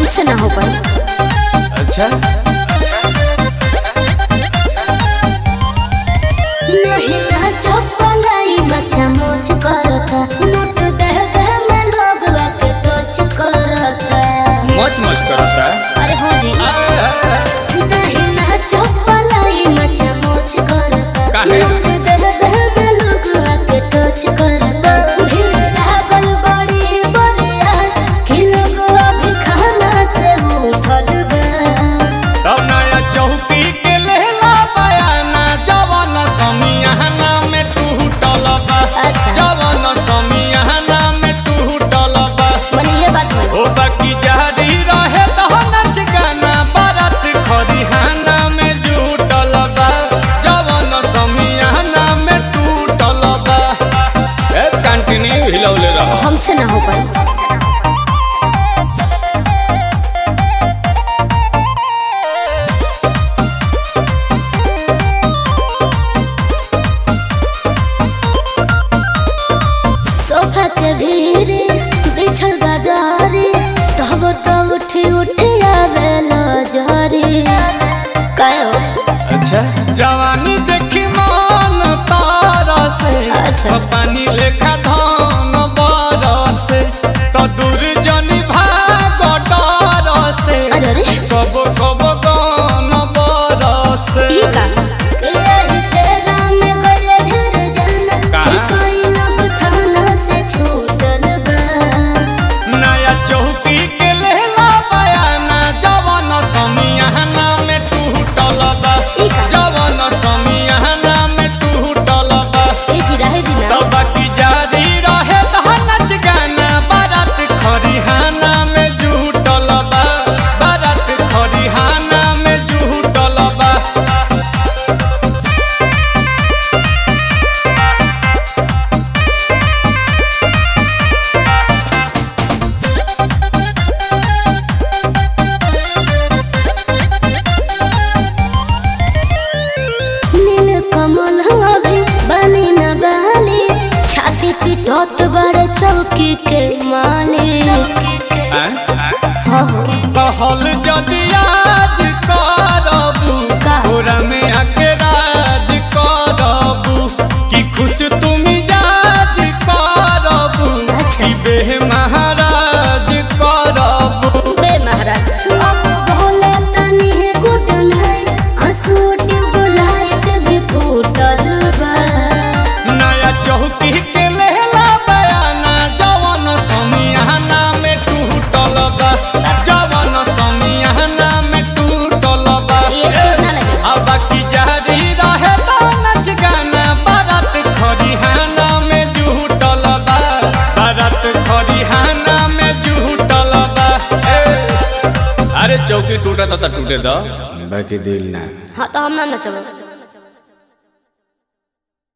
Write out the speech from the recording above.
हमसे ना हो पाई अच्छा नहीं ना चपलाई मचा मोच करता नोट दे दे में लोग के टच करता मच मच करता अरे हो जी नहीं ना चपलाई मचा मोच करता काहे? नोट दे दे में लोग के टच करता भीड़ लागल बड़ी बड़िया कि लोग अभी खाना से उठल बा तब नया चौकी के लेला बयाना जवन समियाना में टूटल बा अच्छा। जवन समियाना में टूटल बा मने ये बात हुई ओ बाकी जारी रहे तो नच गाना बारात खरिहाना में जुटल बा जवन समियाना में टूटल बा ए कंटिन्यू हिलौले रह हमसे ना हो पाई सोफा के भीरे बिछल बाजारे तब तो उठी उठी आवे लजारे कायो अच्छा जवानी देखी मान तारा से अच्छा। तो पानी लेखा धान बरसे तो दूर जनी भाग डर से अरे अरे कब कब गान बरसे ई का के रही तेरा में गले ढेर जाना कहाँ? कि कोई लोग थाना से छूटल बा नया चौकी के लेला बयाना जवन समियाना में टूटल बा ई का? जवन समियाना में टूटल बा ए जी रहे दिना तो बाकी जारी रहे तो नच गाना बारात खरिहाना में जुटल बा बारात खरिहाना में जुटल बा नील कमल हवे बनी न बहली छाती पिटत बड़े चौकी के मालिक हो हो कहल जदि आज करबू का? तोरा में आके राज करबू कि खुश तुम जाज करबू अच्छा। कि बेह महाराज करबू बे महाराज अब भोले तनी है गुड नाइट आंसू ट्यूबलाइट भी फूटल बा नया चौकी के लेला बयाना जवन समियाना में टूटल बा जवन समियाना में टूटल बा ये ठीक ना लगे अब बाकी जारी रहे तो नच गाना बारात खरिहाना में जुटल बा बारात खरिहाना में जुटल बा ए, अरे चौकी टूटा तो टूटे दो बाकी दिल ना हाँ तो हम ना नचब